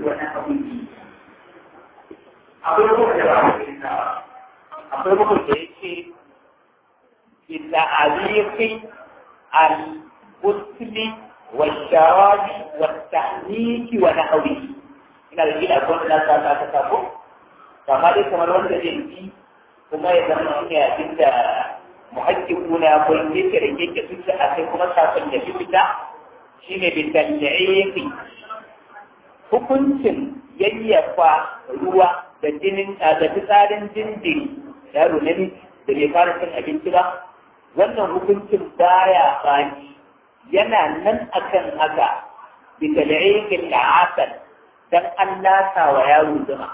ونحوه akwai bugun da ba akwai bugun da yake بتعليق الغسل والشراب والتحنيك ونحوه ina da gida akwai na sa ta sako kama dai kamar wanda zai yi kuma ya zama shi ne abin da muhakkiku na akwai yake da yake fita a kai kuma sakon da shi fita shi ne bin dalilai hukuncin yayyafa ruwa da jinin da fitsarin jinjiri yaro namiji da bai fara cin abinci ba wannan hukuncin baya bani yana nan akan haka bi tal'iqil asal dan an lasa wa yaro zuma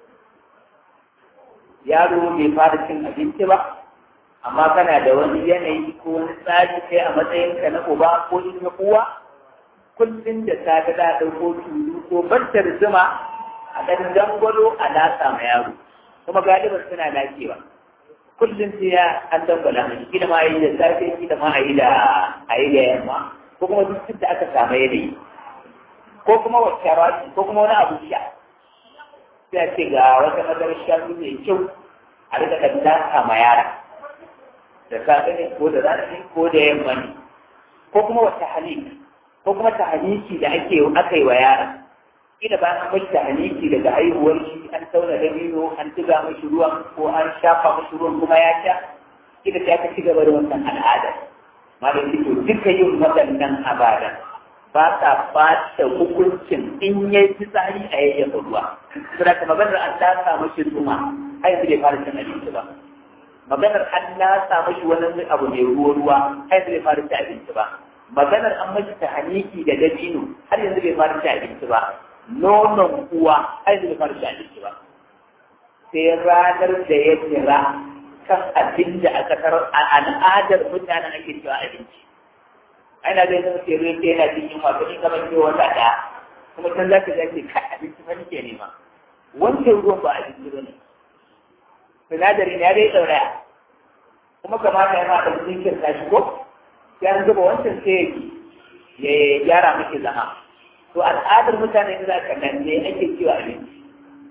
yaro bai fara cin abinci ba amma kana da wani yanayi ko wani tsari kai a matsayinka na uba ko in na uwa kullum da ta ga da ɗauko tulu ko bantar zuma a ɗan dangwalo a lasa ma yaro kuma galiban suna lafiya kullum sai ya an dangwala mai gida ma yi da safe gida ma a yi da a yi da yamma ko kuma duk da aka samu yanayi ko kuma wacce rashi ko kuma wani abu sha sai a ce ga wata madarar shanu mai kyau a rika kan lasa ma yara da safe ne ko da rana ne ko da yamma ne ko kuma wata halika ko kuma tahaniki da ake aka yi wa yara ina ba an mashi tahaniki daga haihuwar shi an tauna da biyu an tuga mashi ruwan ko an shafa mashi ruwan kuma ya sha ina sai aka ci gaba da wannan al'ada malam to duka yin waɗannan abada ba ta ɓata hukuncin in ya yi fitsari a yayyafa ruwa suna ta maganar an lasa mashi zuma har yanzu bai fara cin abinci ba maganar an lasa mashi wani abu mai ruwa ruwa har yanzu bai fara cin abinci ba maganar an mashi ta haniki da dabino har yanzu bai fara ci abinci ba nonon uwa har yanzu bai fara ci abinci ba sai ranar da ya kira kan abin da aka tarar a al'adar mutanen ake cewa abinci ana zai zama ke ruwa yana jin yunwa ko ni kamar ke wata ɗaya kuma can za ka ga ke kai abinci fa nake nema wancan ruwan ba abinci ba ne sinadari ne ya dai ɗauraya kuma kamata ya ma ɗan jinkirta shi ko sai an zuba wancan sai ya gyara miki zama to al'adar mutane da zaka nan ne ake cewa abinci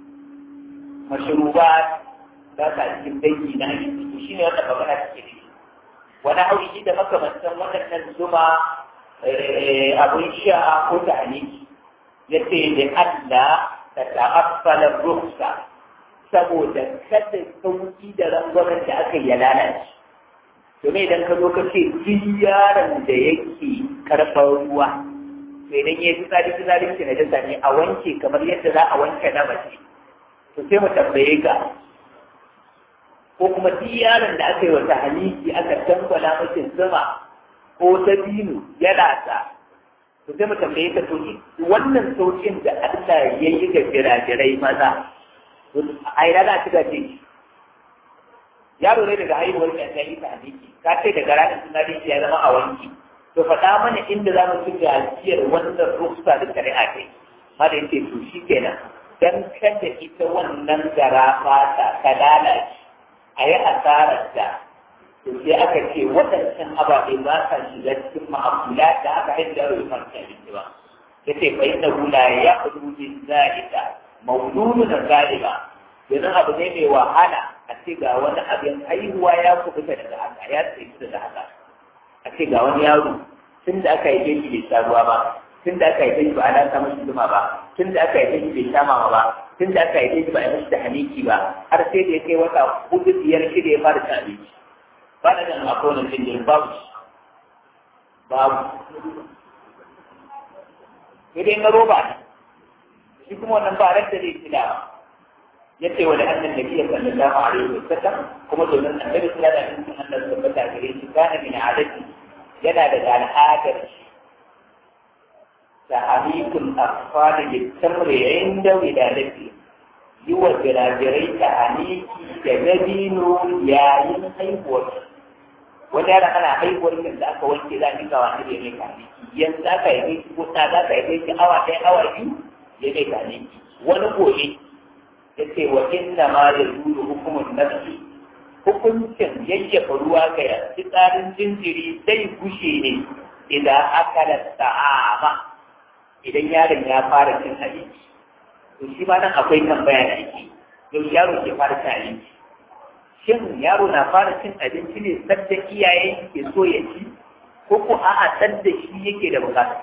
mashruba ba ka cikin dangi na abinci to shine wanda magana take ne wani hauri da makamantan waɗannan zuma abin sha ko ta haniki ya ce da Allah ta ta'affala ruksa saboda kada sauki da rangwamen da aka yi lalace domin idan ka zo ka ce duk yaron da yake karɓar ruwa to idan ya fi tsari fi tsari ce na jasa ne a wanke kamar yadda za a wanke na mace to sai mu tambaye ka ko kuma duk yaron da aka yi wata haliki aka dangwala mace zuma ko ta binu ya lasa to sai mu tambaye ka to wannan saukin da Allah ya yi ga jirajirai maza a ina za a ci gaje yaro ne daga haihuwar da ta yi tahniki ka ce daga ranar suna ya zama a wanki to faɗa mana inda za mu ci gajiyar wannan ruksa da shari'a kai ma da yake to shi kenan dan kada ita wannan gara fata ta lalace a yi asarar da to sai aka ce waɗancan ababe ba sa shiga cikin ma'amula da aka haɗa da rufar abinci ba ya ce fa inna hula ya kudu bin za'ida mawdudu da zaliba yanzu abu ne mai wahala a ce ga wani abin haihuwa ya kubuta daga haka ya tsaye daga haka a ce ga wani yaro tun da aka haife shi bai sha ruwa ba tun da aka haife shi ba a lasa mashi zuma ba tun da aka haife shi bai sha mama ba tun da aka haife shi ba a mashi da haniki ba har sai da ya kai wata hudu biyar shida ya fara cin abinci ba na ganin akwai wani jinjin babu babu sai dai na roba ne shi kuma wannan ba ran da zai ci da yace wa da annan nabi sallallahu alaihi wasallam kuma domin annabi sallallahu alaihi wasallam Allah tabbata gare shi kana min adati yana da al'adar sahabikul afsal litamri inda wiladati yi wa jirajirai ta haniki da dabino yayin haihuwar wani yana ana haihuwar da aka wanke za a dinga wani da ya mai kaniki yanzu aka yi ko ta za ka yi awa ɗaya awa biyu ya mai kaniki wani gobe ya ce wa inna ma ya zuru hukumin nafsi hukuncin yayyafa ruwa ga fitsarin jinjiri zai gushe ne idan aka da ta'ama idan yaron ya fara cin abinci to shi ma nan akwai tambaya da ake yau yaro ke fara cin abinci shin yaro na fara cin abinci ne sadda iyaye ke so ya ci ko ko a'a sadda shi yake da bukata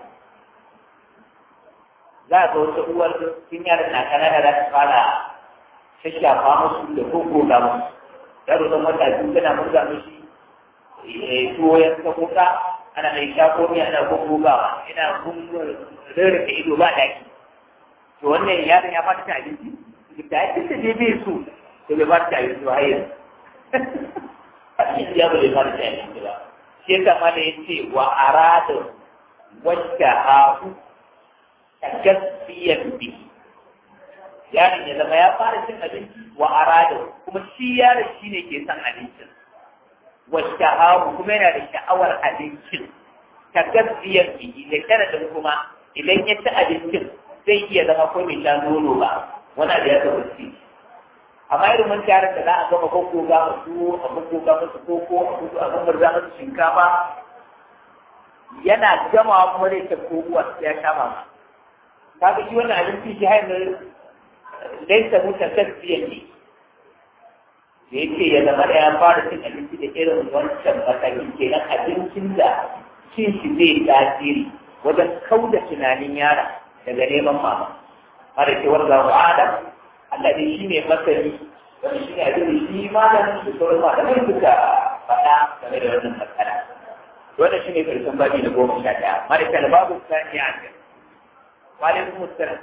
za a ga wata uwar tun yaron na kanana za ta fara shashafa musu da koko ga musu yaro don wata biyu tana murza mishi tuwo ya ta kuka ana mai shako ne ana gogogawa ina rarrafe ido ba daki to wannan yaron ya fata abinci da ake da dai bai so to bai fata abinci ba hayar ya ba bai fata abinci ba shi yasa ma da yace wa arada wacce hafu gaskiyan bi yaron ya zama ya fara cin abinci wa arada kuma shi yaron shine ke son abincin wasu kuma yana da sha'awar abincin ta gaskiyar biki da sharadin kuma idan ya ci abincin zai iya zama ko mai sha nono ba wani abu ya taɓa ci amma irin mun tarin da za a gama koko ga musu a koko ga musu koko a koko a gama za musu shinkafa yana gamawa kuma zai ta kokuwa ya sha mama kaga shi wannan abinci shi hanyar laisa mutan gaskiyar ne da yake ya zama da ya fara cin abinci da irin wancan matakin kenan abincin da cin shi zai tasiri wajen kauda tunanin yara daga neman mama har ke warga wa adam Allah dai shi ne masani wani shi ne abin da shi malamin su sauran malamai suka faɗa game da wannan matsala wannan shi ne karshen babi na goma sha ɗaya mara kyal babu sani a kan walin musulun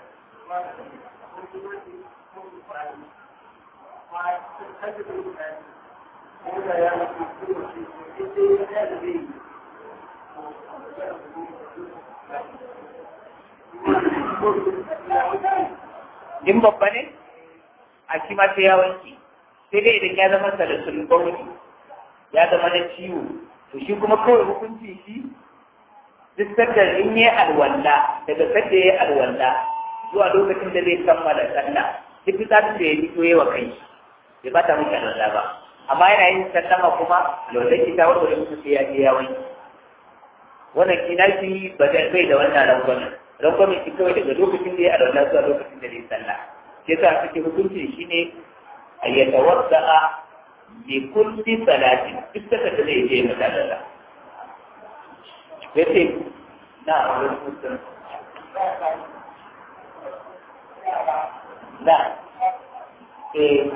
in babba ne a shi ma sai ya wanke sai dai idan ya zama salasul bauli ya zama na ciwo to shi kuma kawai hukunci shi duk sadda in yi alwala daga sadda ya yi alwala zuwa lokacin da zai kammala sallah duk fitsarin da ya fito yi wa kai bai ba ta muke alwala ba amma yana yin sallama kuma lautar kita wanda wani mutum sai ya je ya wanke wannan kina shi ba zai bai da wannan rangwamen rangwamen shi kawai daga lokacin da ya alwala zuwa lokacin da zai sallah shi yasa suke hukunci shine a ya tawadda'a bi kulli salatin duk saka da zai je mata da yace na wani mutum na eh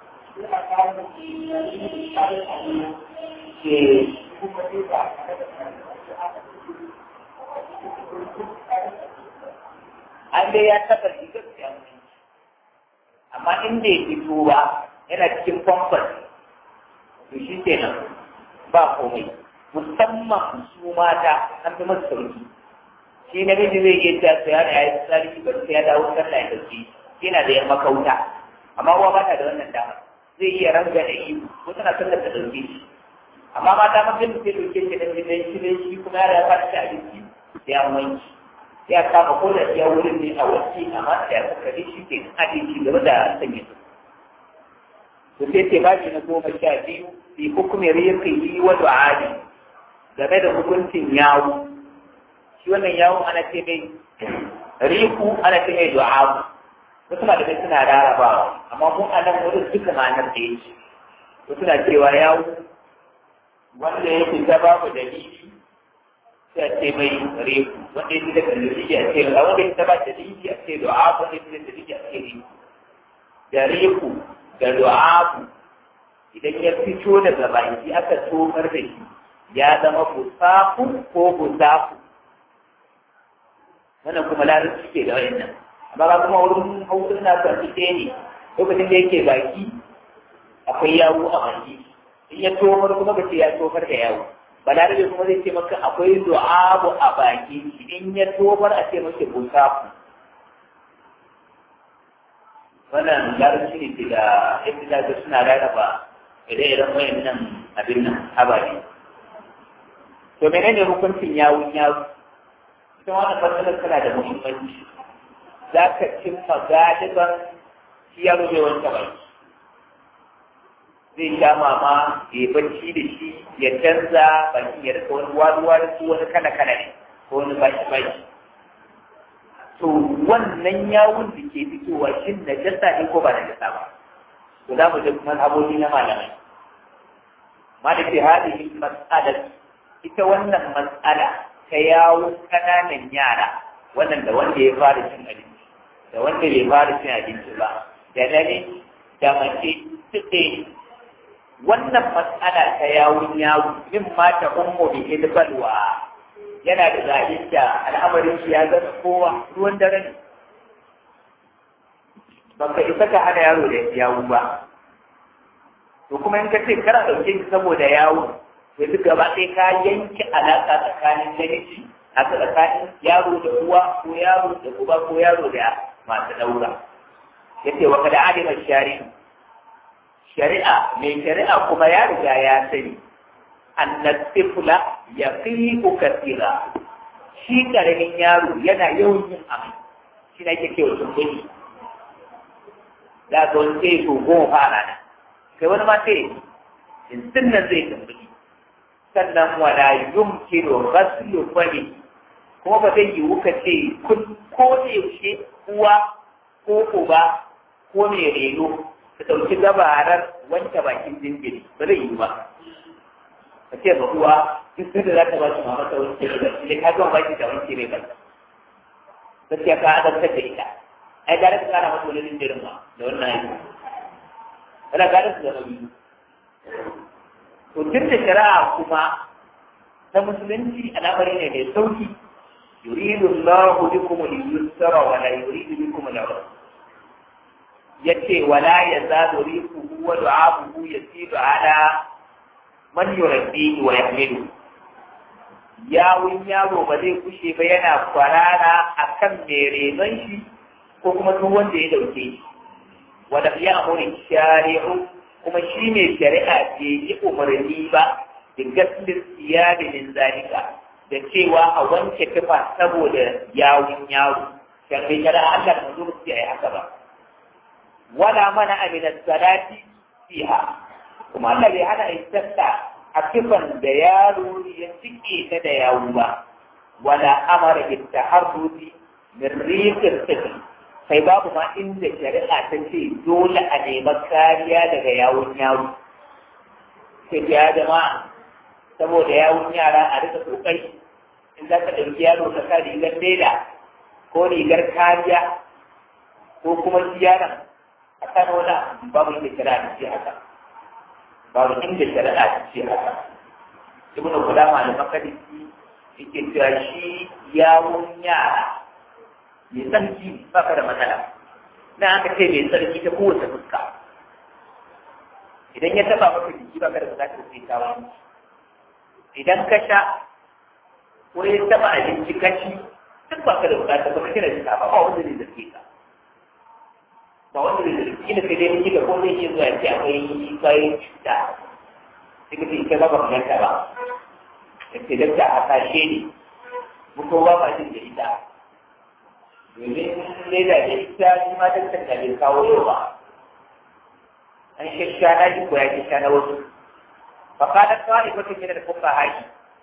an dai ya taɓa rigar siyan amma in bai fito ba yana cikin famfas to shi kenan ba komai musamman su mata an fi masu sauki shi namiji zai iya ta su yana ya yi tsari ba sai ya dawo sallah ya dauki yana da yan makauta amma uwa ba ta da wannan dama zai iya ranga da yi ko tana sallar ta dauke shi amma mata mafi da sai dauke shi da gidan shi da shi kuma ya fara ta abinci sai an wanki ya kama ko da ya wurin ne a wacce amma da ya kuka shi ke haɗe shi gaba da sanya su. To sai ce ba na goma sha biyu fi hukumin rikin yi wa du'adi game da hukuncin yawo. Shi wannan yawon ana ce mai riku ana ce mai du'abu. Wasu malamai suna rarabawa amma mu a nan wurin duka ma'anar da yake. Wasu na cewa yawo wanda ya fita babu dalili sai a ce mai reku wanda ya fi da dalili a ce a wanda ya ba dalili a ce du'a wanda ya fi da dalili a ce reku da reku da du'a idan ya fito daga baki aka tomar da shi ya zama busafu ko busafu wannan kuma larabci ke da wayannan amma ba kuma wurin hausa na kwanci ɗaya ne lokacin da yake baki akwai yawo a baki in ya tomar kuma ba ce ya tomar da yawo balarabe kuma zai ce maka akwai du'abu a baki in ya tobar a ce maka busafu wannan larabci ne ke da yadda da suna rarraba ire-iren wayannan abin nan habari to menene hukuncin yawun yawu ita wannan matsalar tana da muhimmanci za ka cimma galiban shi yaro bai wanke baki zai sha mama ya bacci da shi ya canza bakin ya rika wani waruwa da su wani kana kana ne ko wani baki baki to wannan yawun da ke fitowa shin najasa ne ko ba najasa ba to za mu ji mazhabobi na malamai maliki hadihi mas'ala ita wannan mas'ala ta yawun kananan yara wannan da wanda ya fara cin abinci da wanda bai fara cin abinci ba da nane da mace tuɗe wannan mas'ala ta yawun yawu min ma ta ummu bi idbalwa yana da zaɓin da al'amarin shi ya zama kowa ruwan dare ne baka isa ka hana yaro da yawu ba to kuma in ka ce kana ɗauke shi saboda yawo to duk gaba ɗaya ka yanke alaƙa tsakanin namiji a tsakanin yaro da uwa ko yaro da uba ko yaro da masu ɗaura yace wa kada alima shari'a shari'a mai shari'a kuma ya riga ya sani annat tifla yaqiqu kathira shi karamin yaro yana yawan yin amai shi ne ake cewa tumbuni da ga wani sai so goma fara na kai wani ma sai yanzu nan zai tumbuni sannan wala yumkinu ghaslu fani kuma ba zai yiwu ka ce kun ko da yaushe uwa ko uba ko mai reno ka ɗauki gabarar wanke bakin jinjiri ba zai yiwu ba ka ce ba uwa duk da za ta ba su mama ta wanke ba da ka gama baki ta wanke mai ba gaskiya ka azabtar da ita ai gara ka kara masa wani jinjirin ma da wannan aiki ana gara su zama biyu to tun da shari'a kuma ta musulunci al'amari ne mai sauki yuridu Allahu bikum al-yusra wa la yuridu bikum al-usra yace wala yazalu riquhu wa du'abuhu yasidu ala man yurabbihi wa yahmilu yawun yaro ba zai kushe ba yana kwarara akan mai renon shi ko kuma duk wanda ya dauke shi wa da ya amuri shari'u kuma shi ne shari'a ce yi umarni ba da gaskiyar siyadi min zalika da cewa a wanke tufa saboda yawun yaro dan bai kada Allah da manzo su yi haka ba wala mana amina salati fiha kuma Allah bai hana istasta a tufan da yaro ya cike ta da yawu ba wala amara bi taharruzi min riqil tifl sai babu ma inda shari'a ta ce dole a nema kariya daga yawun yaro sai ya jama'a saboda yawun yara a rika kokari in za ka ɗauki yaro ka sa rigar leda ko rigar kariya ko kuma shi yaron a kan wani babu inda shari'a ta ce haka babu inda shari'a ta ce haka ibn Qudama da makadisi yake cewa shi yawun yara mai tsarki ba ka da matsala na aka ce mai tsarki ta kowace fuska idan ya taba maka jiki ba ka da bukatar sai ta wani idan ka sha ko ya taba abinci ka ci duk ba ka da bukatar ba ka kira jika ba ba wanda zai zarge ka ba wanda zai zarge kila sai dai miki da ko zai iya zuwa ya ce akwai kwayoyin cuta sai ka ce ita ba ba ka ganta ba ya ce dakta a kashe ne mutum ba ma jin da ita domin leda da ita shi ma daktar da bai kawo yau ba an shasha na ji ko ya shasha na wasu fakalar kawai ko take da kuka haƙi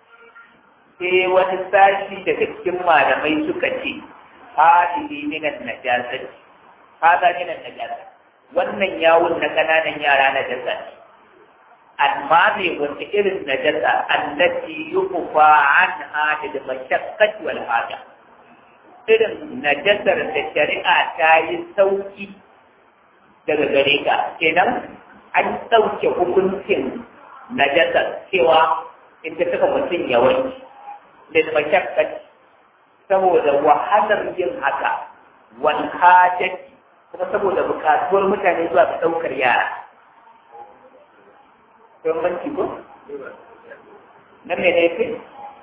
sai wani sashi daga cikin malamai suka ce hadihi minan najasat hada minan najasat wannan yawun na kananan yara na jasa ne amma me wata irin najasa allati yuqfa anha da mashaqqat wal haja irin najasar da shari'a ta yi sauki daga gare ka kenan an ɗauke hukuncin najasar cewa in ta saka mutum ya wanki da mashakkat saboda wahalar yin haka wal hajati kuma saboda bukatuwar mutane zuwa ga ɗaukar yara don banki ko? nan me ne fi?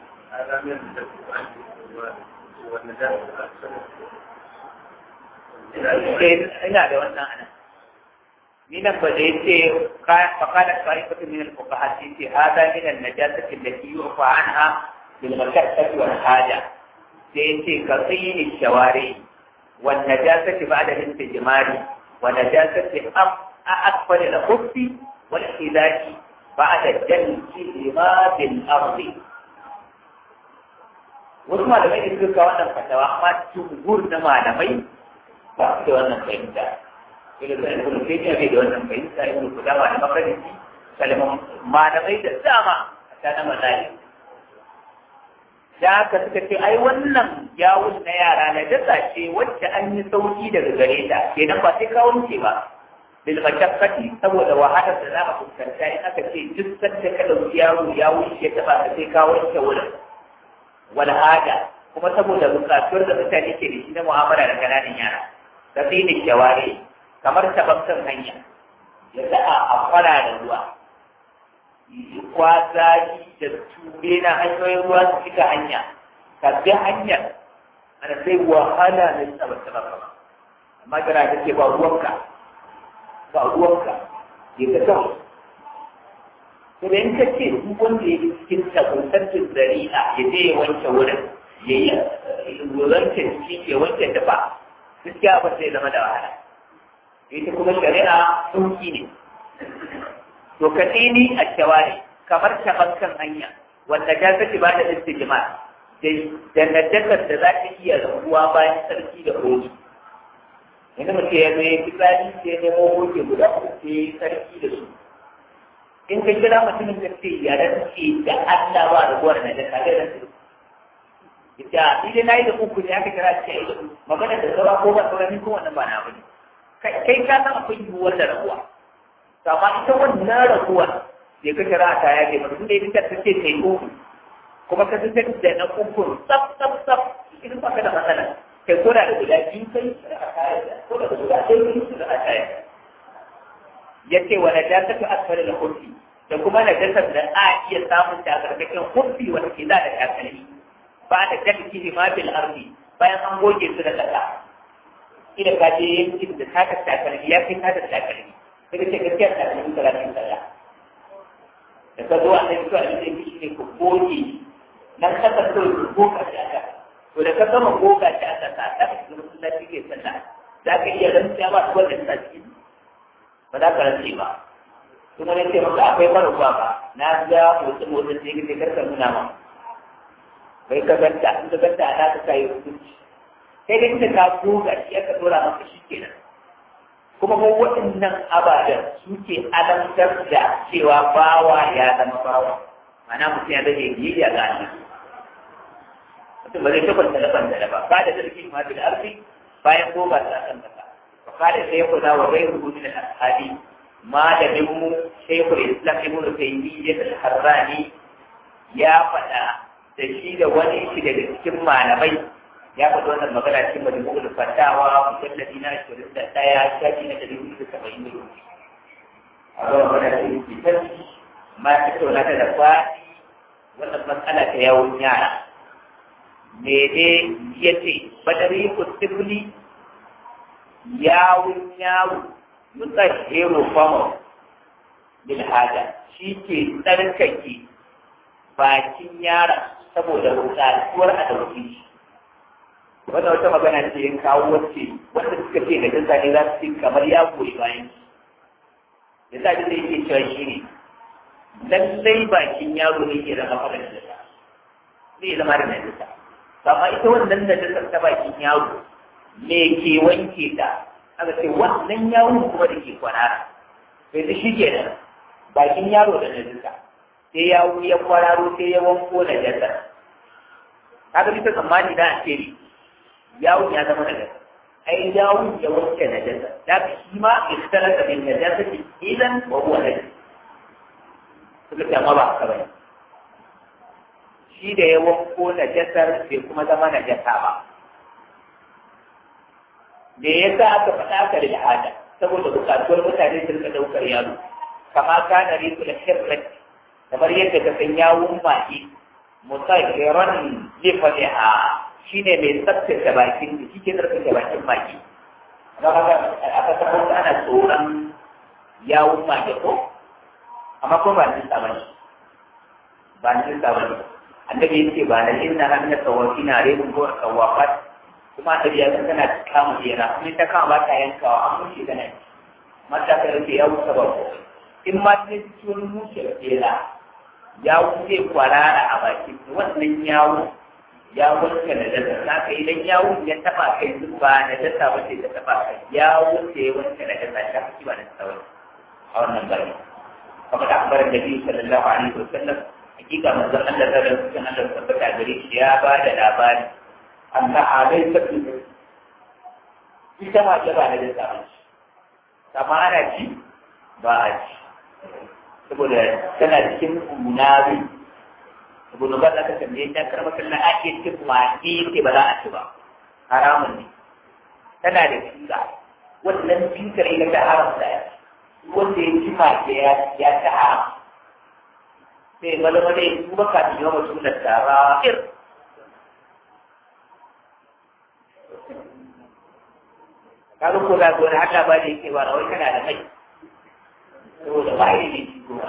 ina da wannan ana ni nan ba da yace faqala ta'ifatu min al-fuqaha fi hada min an-najasati allati yu'fa anha bil mashaqqati wal haja sai yace ka tsini shawari wal najasati ba'da al-istijmari wa najasati am akbar al-khuffi wal khilaki ba'da jalki lima bil ardi wasu malamai da suka kawo wannan fatawa amma jumhur na malamai ba su da wannan fahimta ila da ibn taymiya bai da wannan fahimta ibn qudama da makarisi kalaman malamai da dama a ta na mazali da haka suka ce ai wannan yawun na yara na dasa ce wacce an yi sauki daga gare ta kenan ba sai kawo ce ba bil mashaqqati saboda wahalar da za a fuskanta in aka ce duk sanda ka dauki yaro ya wuce ya taba ka sai ka wanke wurin wal hada kuma saboda bukatuwar da mutane ke da shi na mu'amala da kananan yara da sai ne shaware kamar tabbatar hanya ya sa a fara da ruwa kwazaji da ture na hanyoyin ruwa su fita hanya ka bi hanyar ana sai wahala na tsaba tsaba ba amma kana ta ce ba ruwanka ba ruwanka ya ga kawai to da in ka ce duk wanda ya cikin tabbatar zari'a ya je ya wanke wurin ya yi wanke jiki ya wanke dafa gaskiya ba sai zama da wahala ita kuma shari'a sauki ne to ka tsini a shawari kamar taban kan hanya wanda ta kace ba da istijma da nadakar da za ta iya rabuwa bayan sarki da hoji yanzu mutum ya zo ya fi tsari sai nemo hoji guda uku sai sarki da su in ka kira mutumin da ce ya rantse da Allah ba da gwar na da kare rantse ita idan na yi da uku ne aka kira ce ya yi da uku magana da saura ko ba saura ni ko wannan ba na bane kai ka san akwai yiwuwar da rabuwa to amma ita wannan rabuwar da ka kira ta ya ke mutum da ita ta ce kai uku kuma ka san da na uku tsaf tsaf tsaf idan ba ka da matsala kai ko da guda biyu kai a kaya ko da guda ɗaya kai su da a kaya yace wa najasatu asfal al-khuffi da kuma najasar da a iya samun ta karkashin khuffi wanda ke da takalmi ba da dalki ma bil ardi bayan an goge su da kasa ina ka je yankin da ta ka takalmi ya kai ta da takalmi sai ka ce gaskiya takalmi talatin sallah da ka zo an da fito a cikin shi ne ku goge nan ka ka so ku goga shi aka to da ka gama goga shi aka sa ta ka shiga masallaci ke sallah za ka iya rantsuwa ba su wanda ta cikin ba za ka rantse ba kuma ne ce maka akwai mara ruwa ba na ga motsi motsi sai kace karka nuna ma bai ka ganta in ka ganta ana ka kai hukunci sai dai kika ka goga shi aka dora maka shi kenan kuma ko waɗannan abadan suke alamtar da cewa bawa ya zama bawa ma'ana mutum ya zage biyayya ga Allah mutum ba zai tabbata da ban da ba ba da sarki ma bil arfi bayan goga ta kan kasa فقال شيخنا وغيره من الأصحاب ما لم شيخ الإسلام ابن تيمية الحراني يا فدا تشيد وني shi daga cikin malamai ya faɗi wannan magana cikin majmu'ul fatawa mujalladi na 21 shafi na 170 a ga magana ce fitar ma ta tauna ta da faɗi wannan matsala ta yawon yara me ne yace badari kustifli yawun yawo yutsahiru fama bil hada shi ke tsarkake bakin yara saboda bukatuwar a dauki shi wannan wata magana ce yin kawo wacce wanda suka ce da jinsa ne za su ce kamar ya goyi bayan shi da sa da yake cewa shi ne lallai bakin yaro ne ke zama fara da zai zama da najisa amma ita wannan najisar ta bakin yaro me ke wanke ta aka ce wannan yawon kuma da ke kwarara sai da shi ke nan bakin yaro da najisa sai yawo ya kwararo sai ya wanko da jasa kaga bisa tsammani da a ce ne yawon ya zama da jasa ai yawon ya wanke na jasa da ka shi ma istara da bin najasa ke idan wa huwa najasa suka ce amma ba haka bane shi da ya wanko na jasar bai kuma zama na jasa ba me yasa aka faɗa aka da al'ada saboda bukatuwar mutane su rika ɗaukar yaro kama kana riku da shirrat kamar yadda ka san yawun maki musayyiran lifadiha shine mai tsaftace bakin da shi ke tsaftace bakin maki don haka aka tabbata ana tsoron yawun maki ko amma kuma ba nisa ba ne ba nisa ba ne annabi yace ba na inna hanna tawafina rebun ko tawafat kuma da ya tana kama jera kuma ta kama ba ta yankawa an mushe da nan mata ka rufe ya wuce ba in ma ta ci wani mushe da jera ya wuce kwarara a baki wannan yawo ya wanke na dasa za ka idan ya wuce ya taba kai su ba na dasa wace ta taba kai ya wuce ya wanke na dasa ta fi ba na dasa wace a wannan bari kamar da akbarin da biyu sallallahu alaihi wa sallam hakika manzon Allah ta da cikin Allah tabbata gare shi ya ba da labari anna alai sabbi ita ma ta ba na dasa wace amma ana ci ba a ci saboda tana cikin munabi ibnu ba ka tambaye ta karama sallan ake cin maki ce ba za a ci ba haramun ne tana da kinga wannan kinkar ita ta haramta ya wanda ya ci maki ya ya ta haram sai wani wani ya tuba kafin yawan mutum da tara'ir kaga ko da gona haka ba da yake ba rawai kana da mai saboda ba yi ne shi kuma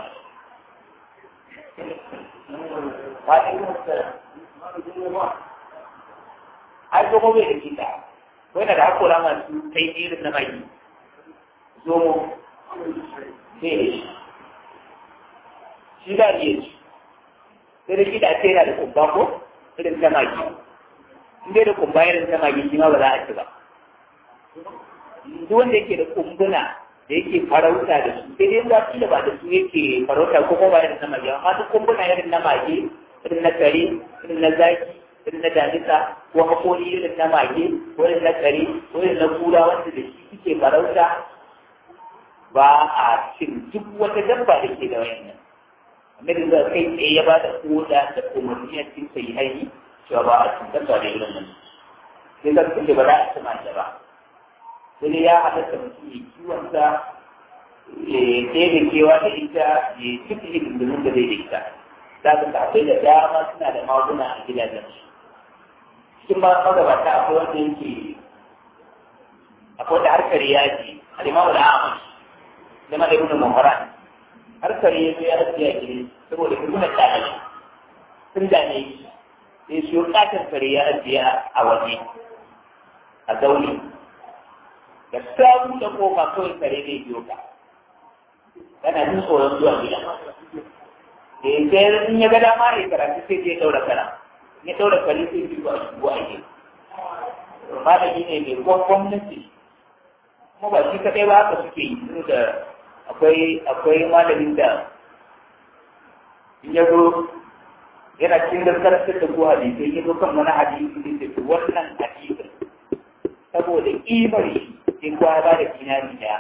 ai zomo bai da kita wai da hakora masu kai irin na mai zomo sai da shi shi da iya ci sai da kita ce yana da kumba ko irin ta magi in dai da kumba irin ta magi shi ma ba za a ci ba duk wanda yake da kumbuna da yake farauta da su sai dai ba da ba da su yake farauta ko kuma ba irin na magi amma duk kumbuna irin na magi irin na kare irin na zaki irin na damisa ko hakori irin na mage ko irin na kare ko irin na kura wanda da shi suke farauta ba a cin duk wata dabba da ke da wayannan annabi zai kai tsaye ya ba da koda da umarni a cikin sai haini cewa ba a cin dabba da irin nan sai zan kace ba za a ci mace ba sai ya halatta mutum ya kiwon sa ya ɗebe kewa da ita ya cikin hidindimin da zai da ita za ka akwai da dama suna da maguna a gidajen su cikin ma magabata akwai wanda yake akwai da harkar yaji alimamu da amash da ma da ibn muharan harkar yaji ya rasu ya gire saboda kuma tsanani sun dame shi sai su yi katon kare ya ajiya a waje a zaune da samu da kofa kawai kare zai biyo ka kana jin tsoron zuwa gida sai in ya ga dama ya karatu sai ya daura kara ya daura kare sai ya zuwa shigo a yi malami ne mai kwan gwamnati kuma ba shi kaɗai ba haka suke yi su da akwai akwai malamin da in ya zo yana cikin da karantar da ko hadisai ya zo kan wani hadisi da ke wannan hadisin saboda kimar shi sai kowa ba da dinari daya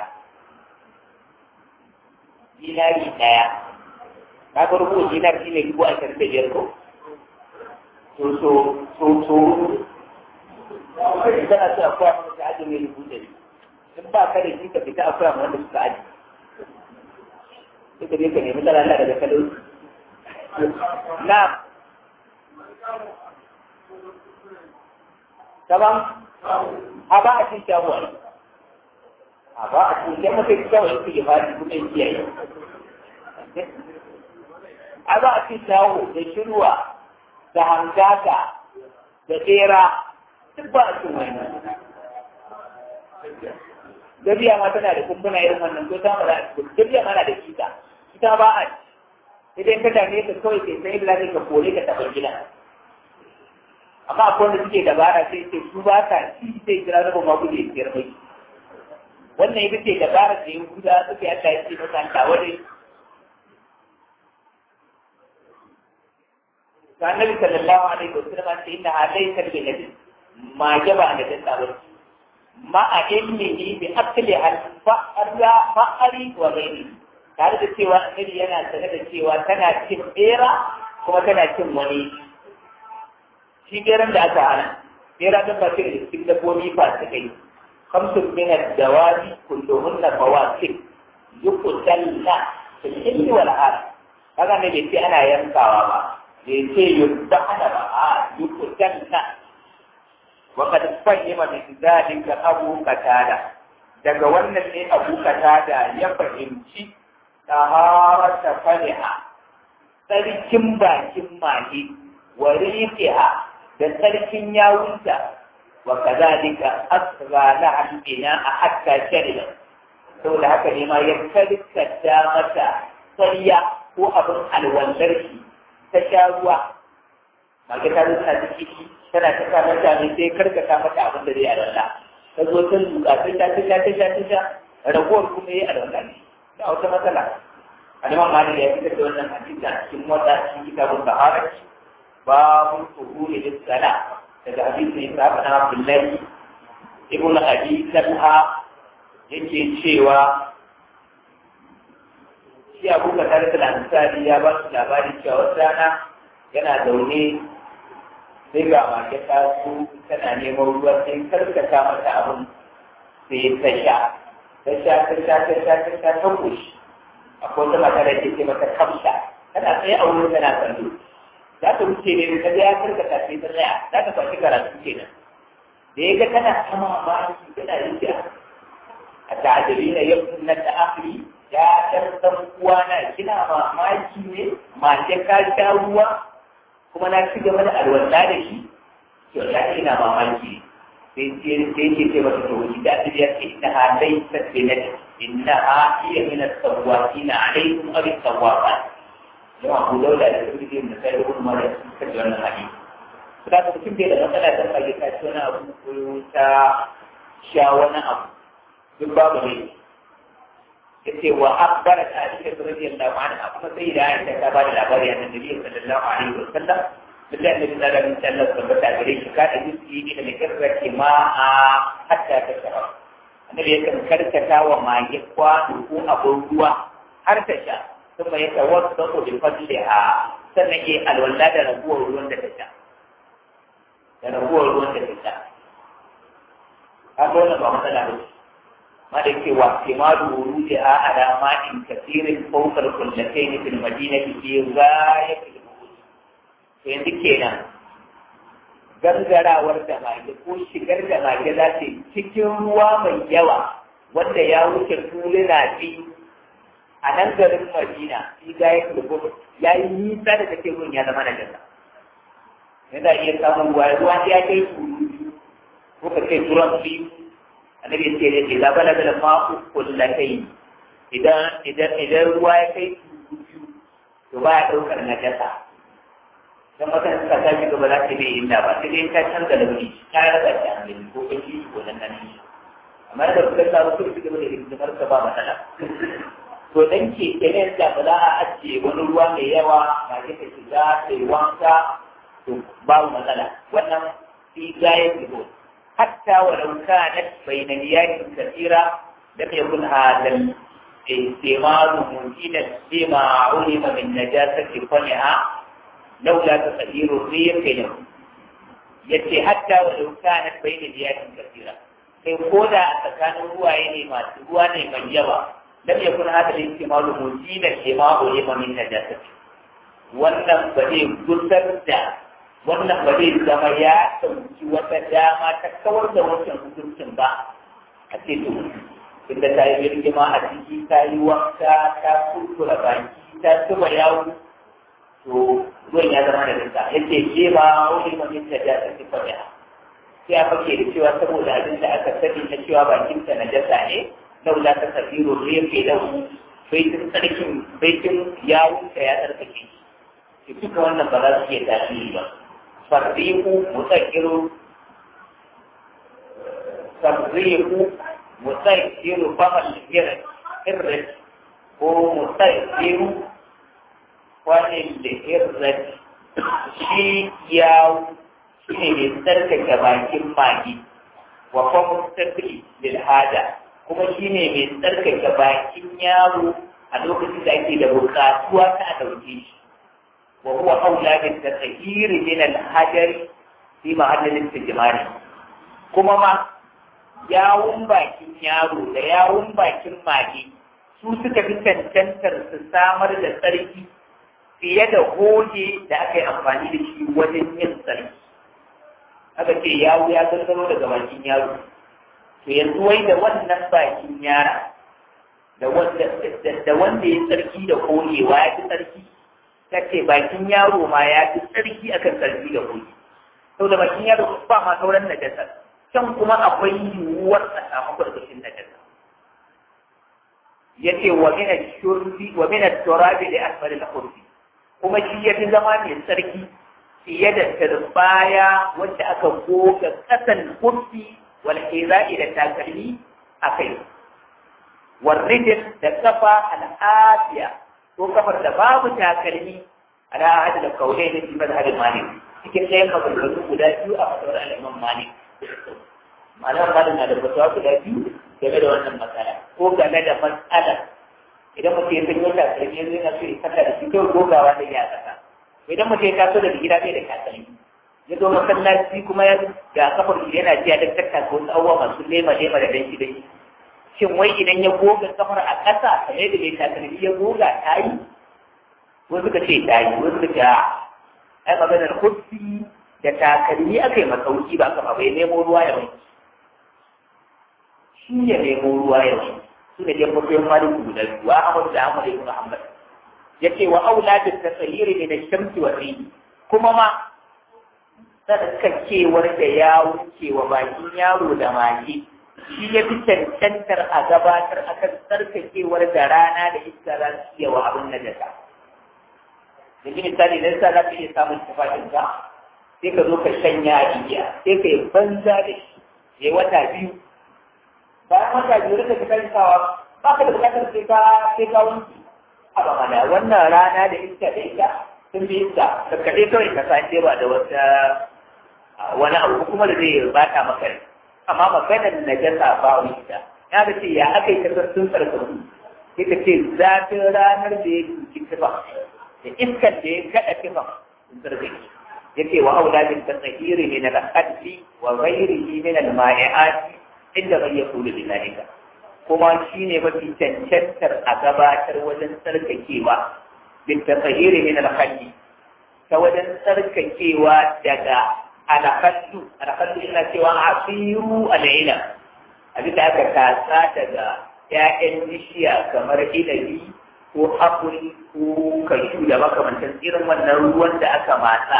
dinari daya ka ga rubu dinar shi ne dubu ashirin da biyar ko to so so so idan a ce akwai wanda ka ajiye mai dubu ɗari in ba ka da shi ka fita akwai wanda suka ajiye sai ka je ka nemi tsara Allah daga talauci na Taban, a ba a cin shawo a ba a cin shawo sai shawo yake ya fara kuma yin kiyaye. A ba a cin shawo da shirwa da hangaka da tsera duk ba a cin wani. Gabiya ma tana da kumbuna irin wannan ko ta ma da gabiya ma na da kita. Ita ba a idan ka dame ka kawai sai sai bila ka kore ka taɓa gida. amma akwai wanda suke dabara sai ce su ba ka ci sai kira raba ma guje biyar mai wannan ita ce dabara da yin guda suke Allah ya ce masa ta wani ga annabi sallallahu alaihi wasallam sai inna alayka bi nabi ma jaba da ta tsabar ma a ilmihi bi akli al fa'ara fa'ari wa ghairi tare da cewa annabi yana sanar da cewa tana cin bera kuma tana cin wani shi beran da aka hana bera don ba da cikin dabbobi ba su kai kamsun min ad-dawabi kulluhunna fawasik yuqtalna fil ilmi wal har kaga ne bai ce ana yankawa ba bai ce yudhana ba a yuqtalna wa qad fahima min dhalika abu qatada daga wannan ne abu qatada ya fahimci taharata faliha tsarkin bakin mahi wa riqiha da sarkin yawunta wa kazalika asra la albina a hatta shari'a saboda haka ne ma ya karkata mata sarya ko abin alwandar shi ta sha ruwa mage ta zo tana ciki tana ta sa mata ne sai karkata mata abin da zai alwala ta zo ta zuƙa ta sha ta sha ta sha ta sha ragowar kuma ya alwala ne da wata matsala alimam malik ya fitar da wannan hadisi a cikin mota cikin kitabun sahara babu tuhuri da sala daga hadisi ne ta fana abdullahi ibnu abi talha yake cewa shi abu ka tare da ansari ya ba su labari cewa wata rana yana zaune sai ga mage ta su tana neman ruwa sai karkata mata abin sai ta sha ta sha ta sha ta sha ta sha ta kushi akwai wata mata da ke ce mata kamsha tana tsaye a wurin tana kallo za ta wuce ne da kaga ya karkata sai ta tsaya za ta kwashi karatu kenan da ya ga tana sama mamaki tana rijiya a ta'adari na yau na ta'afri ya ɗan ɗan uwana kina mamaki ne mace ka sha ruwa kuma na ci gaba da alwala da shi to ya ina mamaki sai sai ke ce mata to wani da ta ya ce inna ha laysa binati inna ha hiya min as-sawwatin alaykum aw as-sawwafat yawa Abu Dawud da Tirmidhi da sai Ibn Majah suka ji wannan hadisi da ka mutum bai da matsala ta fage ta ci wani abu ko ta sha wani abu duk babu ne yace wa akbarat Aisha radiyallahu anha kuma sai da Aisha ta ba da labari a Nabi sallallahu alaihi wa sallam billahi Nabi sallallahu alaihi wa sallam tabbata gare shi ka da yusi ne da karrace ma a hatta ta shara annabi ya kan karkata wa mage kwano ko abin ruwa har ta sha kuma ya tawassa ko bi fadliha sannan ya alwala da raguwar ruwan da ta sha da raguwar ruwan da ta sha haka wannan ba matsala ba ce ما دك واحتمال ورودها على ماء كثير فوق القلتين في المدينة في غاية البعد yanzu kenan gangarawar da mage ko shigar da mage za ta cikin ruwa mai yawa wanda ya wuce tuluna biyu a nan garin madina fi gaya da ya yi nisa da take ruwan ya zama na jasa yana iya samun ruwa ruwa ya kai turu ko ka ce turan biyu annabi ce ne idan balaga da ma'u kullatai idan idan idan ruwa ya kai biyu to ba ya daukar najasa dan maka suka ta shi gaba za ta bai inda ba sai dai ka canza da wuri ka rasa shi an gani ko kai shi ko nan nan amma da kuka sa su su gaba da hidimar ka ba matsala to dan ke kenan da ba za a ajiye wani ruwa mai yawa ba ke ta shiga ta yi wanka to babu matsala wannan fi gayar da حتى ولو كانت بين مياه كثيرة لم يكن هذا الاستعمال ممكنا لما علم من نجاسة فمها لولا تغيير الريح له yace hatta walau kanat bayna biyatin kathira sai ko da a tsakanin ruwaye ne masu ruwa ne mai yawa lam yakun hada al-ihtimalu mujina lima ulima min najasati wannan ba zai gusar da wannan ba zai zama ya ɗauki wata dama ta kawar da wancan hukuncin ba a ce to inda ta yi birgima a ciki ta yi wanka ta kurkura baki ta zuba yawo to ruwan ya zama da rinka ya ce ke ba wani mamin da ya tafi fanya sai a fake da cewa saboda abin da aka sani na cewa bakinta na jasa ne laula ta tafiru rufe da baitin tsarkin baitin yawunta ya tsarkake shi duka wannan ba za su iya tasiri ba فريق مسكر فريق مسكر فما الهرج هرج هو مسكر وللهرج shi yawo shi ne mai tsarkake bakin magi wa kuma tafi lil hada kuma shi ne mai tsarkake bakin yaro a lokacin da ake da bukatuwa ta ɗauke shi وهو أولى بالتطهير من الحجر في محل الاستجمار kuma ma yawun bakin yaro da yawun bakin mage su suka fi cancantar su samar da tsarki fiye da hoge da aka yi amfani da shi wajen yin tsarki aka ce yawo ya gangaro daga bakin yaro to yanzu wai da wannan bakin yara da wanda ya tsarki da hogewa ya fi tsarki ta ce bakin yaro ma ya fi tsarki akan tsarki da hoge sau da bakin yaro ba ma sauran najasa can kuma akwai yiwuwar a samu gwargwashin najasa ya ce wa mina shurbi wa mina turabi da asfali na kurfi kuma shi ya fi zama mai tsarki fiye da turbaya wacce aka goga kasan kurfi wal hiza'i da takalmi a kai warrijin da kafa al'afiya ko kafar da babu takalmi ala ahadi da kaulai da shi mazhabin malik cikin ɗayan maganganu guda biyu a fatawar al'imam malik malam malik na da fatawa guda biyu game da wannan matsala ko game da matsalar idan mutum ya san yau takalmi yanzu yana so ya kalla da shi kawai gogawa da ya kasa idan mutum ya taso daga gida bai da takalmi ya zo masallaci kuma ya ga kafar shi yana jiya da takka ko wasu abubuwa masu lema lema da danshi danshi shin wai idan ya goga kafar a ƙasa kamar da mai takalmi ya goga ta yi wasu suka ce ta yi wasu suka ce a ai maganar kufi da takalmi aka yi masauki ba kafa bai nemo ruwa ya wanki shi ya nemo ruwa ya wanki su ne dai mutum maliku guda biyu wa amadu da amadu ibn muhammad ya ce wa auladin tasahiri ne da shamsi wa rini kuma ma tsarkakewar da ya wuce wa bakin yaro da mage shi ya fi cancantar a gabatar akan tsarkakewar da rana da iska za su iya wa abin na jasa. Yanzu misali idan sa za ka iya samun tufafin ka sai ka zo ka shanya a igiya sai ka yi banza da shi ya wata biyu. Bayan wata biyu rika ka kai sawa ba ka da bukatar sai ka sai ka wanki. Haba mana wannan rana da iska da iska sun bi iska ka kaɗai kawai ka sa ba da wata wani abu kuma da zai bata maka rai. amma maganar najasa ba wani ita ya da ce ya aka yi kasar sun tsarkaku sai ka ce zafin ranar da ya duki tufa da iskar da ya kaɗa tufa sun tsarkake ya ce wa auladin ta tsahiri ne na al'adli wa ghairihi min al-ma'i'ati inda bai ya kula da zalika kuma shi ne mafi cancantar a gabatar wajen tsarkakewa bin ta tsahiri ne na al'adli ta wajen tsarkakewa daga alakaddu alakaddu ina cewa asiru al'ila abin da aka tasa daga ‘ya'yan bishiya kamar inabi ko apple ko kashu da makamantan irin wannan ruwan da aka matsa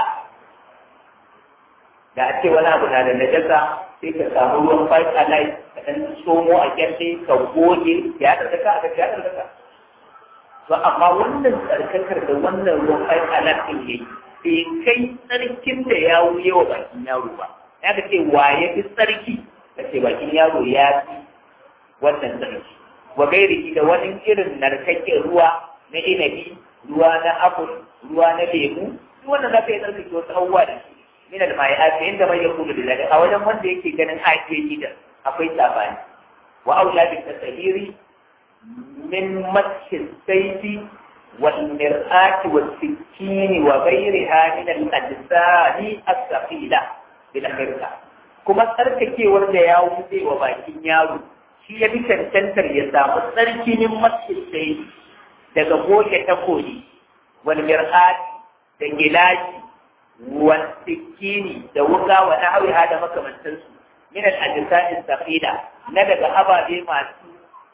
da a ce wani abu na da najasa sai ka samu ruwan five alive ka ɗan somo a kyalle ka goge ya tsarkaka a ya tsarkaka to amma wannan tsarkakar da wannan ruwan five alive ɗin yayi bai kai tsarkin da ya wuye wa bakin yaro ba ya ka ce wa ya fi tsarki ka ce bakin yaro ya fi wannan tsarki wa gairi da wani irin narkakken ruwa na inabi ruwa na apple ruwa na lemu duk wannan za ka yi tsarkake wasu abubuwa da shi min da mai ake inda mai yakulu da zalika a wajen wanda yake ganin ake da akwai sabani wa aula bi tasahiri min masjid sayfi والمرآة والسكين وغيرها من الأجزاء الثقيلة بالأخيرة كما تركك ورد يا ولدي وباكين يارو shi ya fi cancantar ya samu tsarki min masjidai daga goge takoli wal mir'at da gilashi wal sikini da wuka wa nahwiha da makamantansu min al ajsa'in saqila na daga ababe masu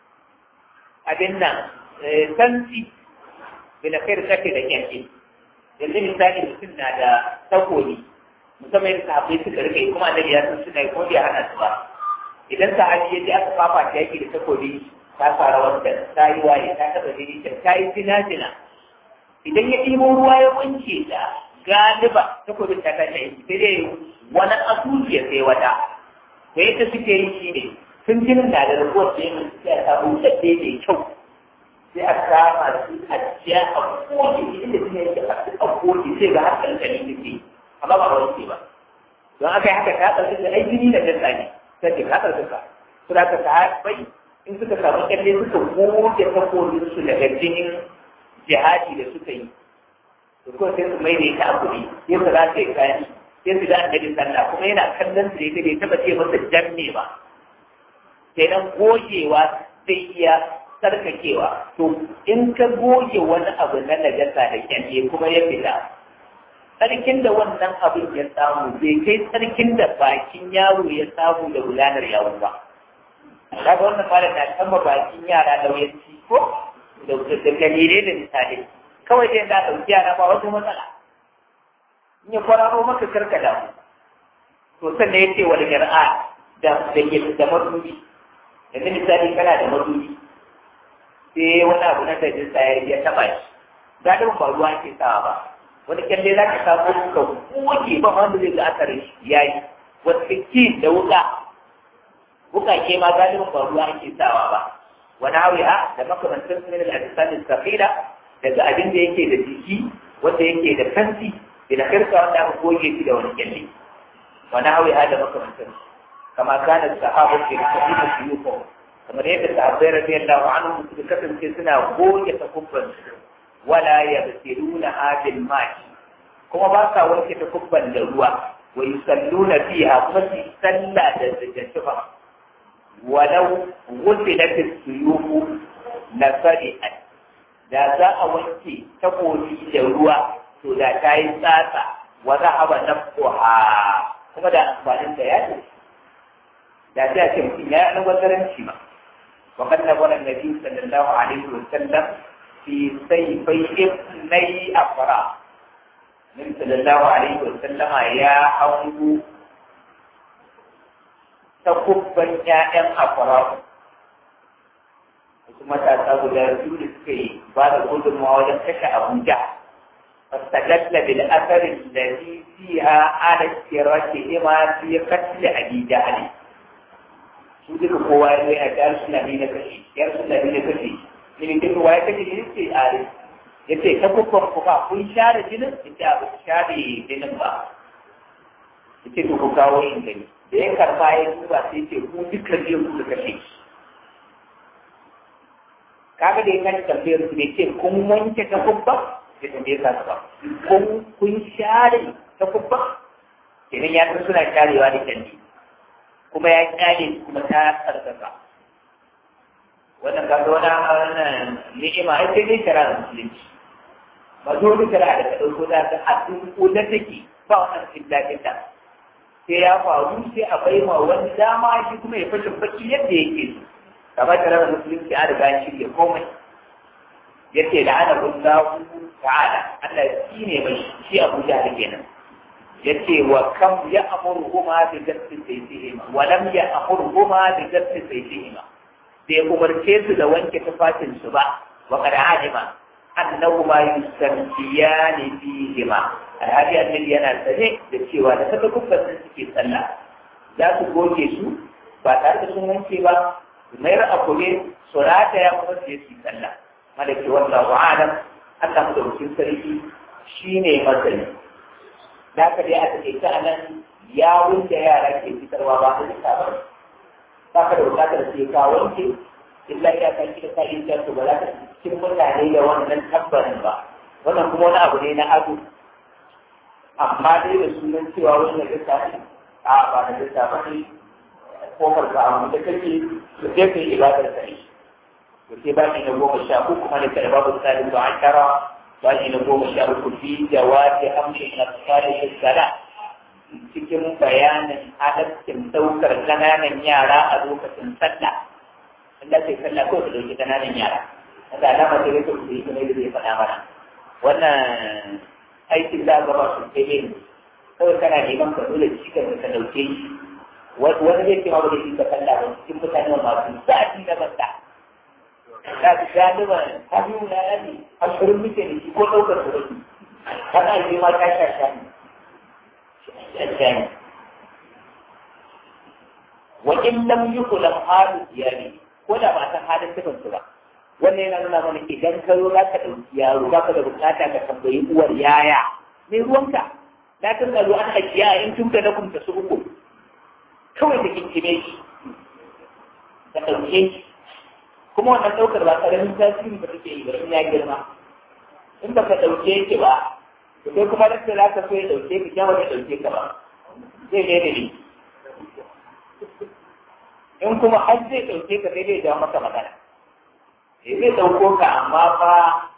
abin nan santi bila khair kake da kyanke yanzu misali mutum na da takobi musamman yadda sahabbai suka rike kuma annabi ya san suna yi ko bai hana su ba idan sahabi ya je aka fafa ta yaki da takobi ta fara wanda ta yi waye ta taba jini ta ta yi jina jina idan ya ɗimo ruwa ya wanke ta galiba takobin ta kashe yanki sai dai wani asusu ya sai wata da yadda suke yi shi ne sun jinin na da rabuwar da yin sai a samu tsadde mai kyau sai a kama su a jiya a koke inda sun yanke a koke sai ga har kankani suke amma ba wanke ba don aka yi haka ta ɗauki da ai jini na jasa ne sai ke kasar suka su da ka bai in suka samu kyalle suka goge takobin su daga jinin jihadi da suka yi to ko sai su mai da ita a kuɗi sai su za su yi kayan sai su da annabi sallah kuma yana kallon su da ita bai taɓa ce masa janne ba sai nan gogewa zai iya sarkakewa to in ka goge wani abu na najasa da kyalle kuma ya fita tsarkin da wannan abin ya samu bai kai tsarkin da bakin yaro ya samu da gudanar yawo ba. Kaga wannan fara na kama bakin yara lauyanci ko da dalilai da misali. Kawai dai da ɗauki yara ba wata matsala. In ya kwararo maka karka damu. To sannan ya ce wani yar'a da da ke da madubi. Yanzu misali kana da madubi. Sai wani abu na dajinsa ya taɓa shi. Gadon ba ruwa ke sawa ba. wani kyalle za ka samu ka goge ba wanda zai ga asarin shi ya yi wasu ki da wuka wuka ke ma galibin ba ruwa ake sawa ba wani hawiha da makamantar su ne da alisanin safira daga abin da yake da jiki wanda yake da kanti da kirka wanda aka goge shi da wani kyalle wani hawiha da makamantar su kama kana sahabu ke kabilu su yi kamar yadda sahabbai radiyallahu anhu suka kasance suna goge takubban su wala yabsiluna hadil ma'i kuma ba sa wanke takubban da ruwa wa yusalluna fiha kuma su salla da zajjatufa walau ghusilat as-suyufu la sari'at da za a wanke takobi da ruwa to da ta yi tsatsa wa zahaba nafsuha kuma da amfanin da ya ce da ta ce mutum ya yi nazaranci ma وقد نبر النبي صلى الله عليه وسلم في سيفي ابني أفرا النبي صلى الله عليه وسلم يا حوض تكبا يا أم أفرا ثم تأتوا لرسول السكي بعد الغدر ووجد كشا أبو جهل فاستدل بالأثر الذي فيها على اشتراكهما في قتل أبي جهل su duka kowa ya zai a ta su labi na kashe yar su labi na kashe ne duk kowa ya kashe ne ce a ya ce ta kukkon kuka kun share jinin ya ce abu share jinin ba ya ce to ku kawo yin gani da ya karba ya duba sai ce ku duka je ku da kashe kaga da ya kan tambayar su ne ce kun wanke ta kubba ya tambaye ka ba kun kun share ta kubba kenan ya san suna sharewa da canji kuma ya kyale kuma ta tsarkaka wannan kaga wani wannan ni'ima ai sai dai shara musulunci ba zo da shara da ka dauko da ka a cikin da take ba wannan cikin ta sai ya faru sai a bai ma wani dama shi kuma ya fashe baki yadda yake so kamar shara musulunci a riga shi ke komai yace da ana kullahu ta'ala Allah shi ne mai shi Abuja da kenan yace wa kam ya amurhuma bi gasti sayfihima wa lam ya amurhuma bi gasti sayfihima bai umarce su da wanke tufafin su ba wa qad alima annahuma yusammiyani fihima alhadi annabi yana sane da cewa da saka kubban sun suke sallah za su goge su ba tare da sun wanke ba mayar abu ne su rataya kuma su yi sallah malaki wallahu alam Allah mu da sarki shine masani da ka dai a take ta nan yawun da yara ke fitarwa ba su ta ba ba ka da bukatar sai ka wanke illa ya ka kira ka yin su ba za ka cikin mutane da wannan tabbarin ba wannan kuma wani abu ne na ado amma dai da sunan cewa wannan lissa ne a ba da lissa ba ne kofar ka abu da kake da sai ka yi ibadar ka ne to sai ba ni na goma sha uku kuma da ka da babu tsarin da an tara bashi na goma sha uku fi jawabi amshin asfari sala cikin bayanin halaccin daukar ƙananan yara a lokacin sallah Allah sai sallah ko da dauki ƙananan yara wanda alama ce yake ku yi kuma da zai faɗa mana wannan aikin da gaba su ce ne kawai kana neman ka dole shi ka ka dauke shi wani zai ce ma ba da shi ka sallah ba cikin mutane masu sa'adi da banda da su galiba hannu na yadi ashirin muke da shi ko ɗaukar su da kana yi ma ta sha sha ne sha ne wa in lam yukulam halu iyali ko da ba san halin tufan su ba wannan yana nuna mana idan ka zo za ka ɗauki yaro ba ka da bukata ka tambayi uwar yaya me ruwanka la tun da an hakiya in tun da na kumta su uku kawai da kinkime shi ka ɗauke shi kuma wannan ɗaukar ba ƙaramin tasiri ba take yi ba in ya girma in ba ka ɗauke ki ba to kai kuma da za ka so ya ɗauke ki kyan wani ɗauke ka ba zai ne da ni in kuma har zai ɗauke ka sai zai jawo maka magana sai zai ɗauko ka amma fa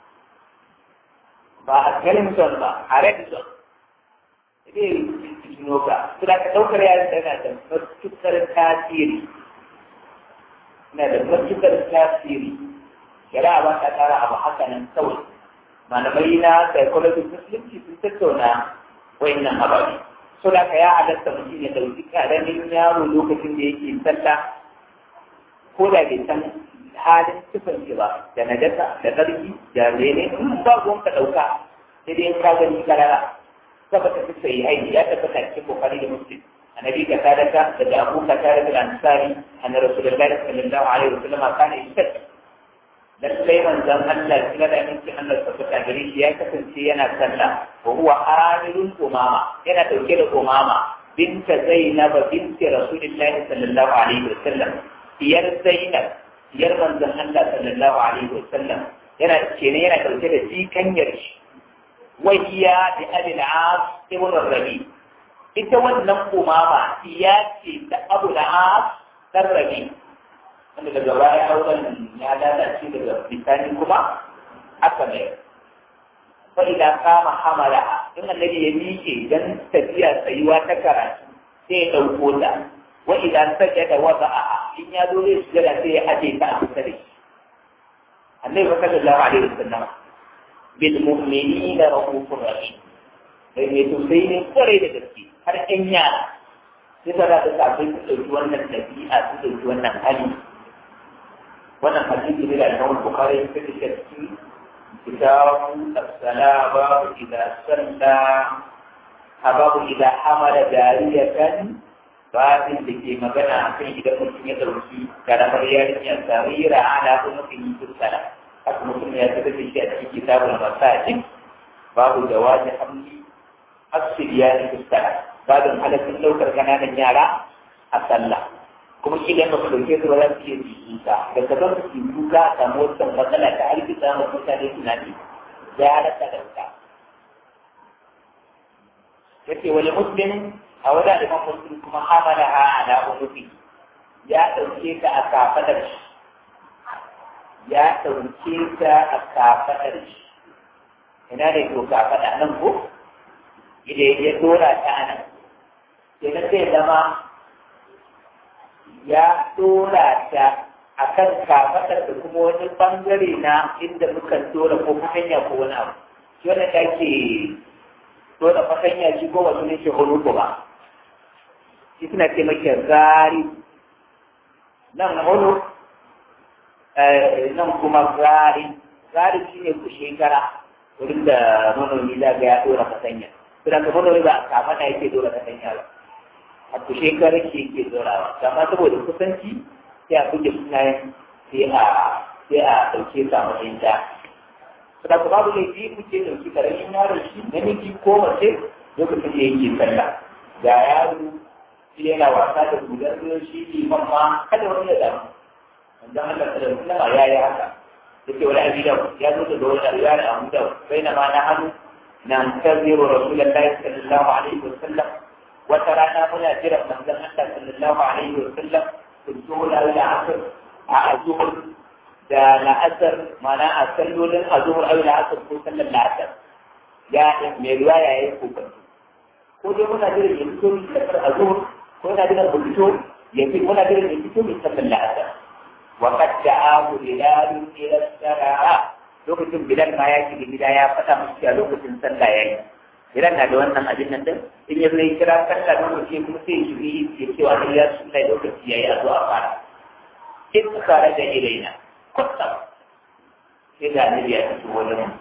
ba a Clinton ba a Redson zai tuno ka su da ka ɗaukar yaran yana da matuƙar tasiri na da matuƙar tasiri shari'a ba ta tsara abu haka nan kawai malamai na psychology musulunci sun tattauna wayannan ababe so da ka ya halatta mutum ya dauki karamin yaro lokacin da yake sallah ko da bai san halin tufan shi ba da najasa da ƙarfi da mene in ba ruwan ka ɗauka sai dai ka gani karara tabbata fi sai haini ya tabbata cikin bukari da muslim annabi ka sadaka daga abu ka tare da ansari anna rasulullahi sallallahu alaihi wasallam kana yashhadu lallai manzon Allah kila da aminci Allah tabbata gare shi ya kasance yana sallah wa huwa amilun umama yana dauke da umama binta zainab binti rasulillahi sallallahu alaihi wasallam diyar zainab diyar manzon Allah sallallahu alaihi wasallam yana kenan yana dauke da jikanyar shi wahiya da abin as ibn rabi ita wannan umama iya ce da abu da as dan rabi wanda daga baya auren ya lalace daga bisani kuma aka mai fa idan kama hamala in annabi ya miƙe dan tafiya tsayuwa ta karatu sai ya ɗauko ta wa idan sajada wada'aha in ya zo zai sujada sai ya aje ta a kusa da shi annabi sallallahu alaihi wasallam bil mu'minina rahufur rahim sai mai tausayi ne kwarai da gaske har ƴan yara sai ta da kafin su ɗauki wannan ɗabi'a su ɗauki wannan hali wannan hadisi ne da Imam Bukhari ya fitar da shi kitabu as-salama idza salla hababu idza hamala jariyatan babin da ke magana a kan idan mutum ya ɗauki karamar yarinya sarira ala kuma kan yi tursala haka mutum ya fitar da shi a cikin kitabul masajid babu jawazi hamli asiriya da tursala babin halaccin ɗaukar ƙananan yara a sallah kuma idan ba su dauke su ba za su iya jikuka da ka zama su kuka a samu wata matsala ta harkita ma mutane tunani da ya halatta da wuta yace wani muslim a wani aliman muslim kuma hamala ha ala unufi ya dauke ta a kafadar shi ya dauke ta a kafadar shi ina ne to kafada nan ko idan ya dora ta nan kenan zai zama ya dora ta a kan kafaɗar da kuma wani ɓangare na inda muka dora ko fatanya ko wani abu shi wanda ta ke dora fatanya shi ko wasu ne shi huluku ba shi suna ce maka gari nan hulu nan kuma gari gari shi ne ku shekara wurin da manomi za ga ya dora fatanya. Suna ka manomi ba a kafaɗa yake dora fatanya ba. a kushe kare ke ke zorawa amma saboda kusanci sai a buge sunayen sai a sai a ɗauke sa wajen ta saboda ku babu laifi kuke ɗauki karamin yaron shi namiji ko mace lokacin da yake sallah ga yaro shi yana wasa da gudan ruwan shi liman ma kada wani ya damu wanda Allah ta da sallama ya yi haka yake wani abi da ya zo da wani riwaya da Abu Dawud bainama na hannu nan taziru rasulullahi sallallahu alaihi wasallam wata rana muna jiran manzon Allah sallallahu alaihi wa sallam zuhur al asr a azhur da la'asar mana a sallolin azhur al asr ko sallar la'asar ya mai riwaya yayi kokari ko dai muna jiran ya fito mi sallar azhur ko muna jiran mu fito ya fi muna jiran ya fito mi sallar la'asar wa qad da'ahu bilal ila saraa lokacin bilal ma ya shiga gida ya faɗa musu a lokacin sallah yayi Iran na da wannan abin nan din in ya zai kira sallah don mutum kuma sai shi yi ya ce wa ya su kai lokaci yayi a zuwa fara in kare da ilaina kwatta sai da annabi ya fito wajen mu